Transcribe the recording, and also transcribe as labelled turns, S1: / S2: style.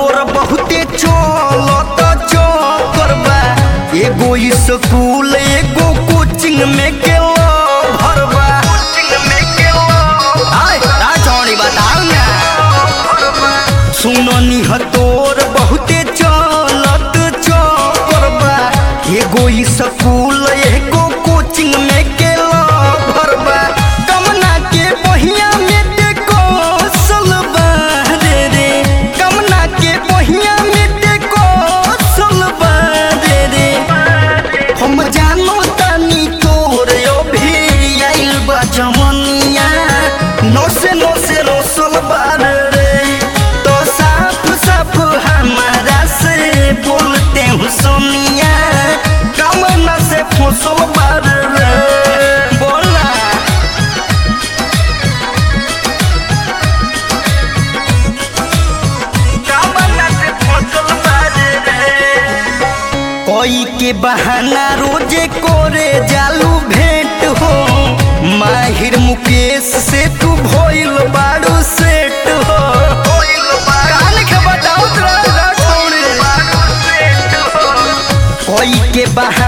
S1: तोर बहुते चलत चक्कर बा एगो स्कूल एगो कोचिंग में गेलो भरबा आय ता छोड़ी बताओ ना सुनो निह तोर बहुते चलत चक्कर बा एगो स्कूल एगो कोचिंग में गेलो भरबा कमना के बहिया में ते कौशल बा रे रे कमना के बहिया में ते कौशल बा रे रे हम जानो तानी तोर अभी आइल बा जमनिया नोसे नोसे रोसल बार रे तो साफ साफ हमारा से बोलते हूँ सोनिया कमना से फुसल बार रे बोला कमना से फुसल बार रे कोई के बहाना रोजे कोरे जालू भेंट हो माहिर मुकेश से तू भइल बाड़ू सेट हो कान के बताओ तोरा छोड़े कोई के बहाना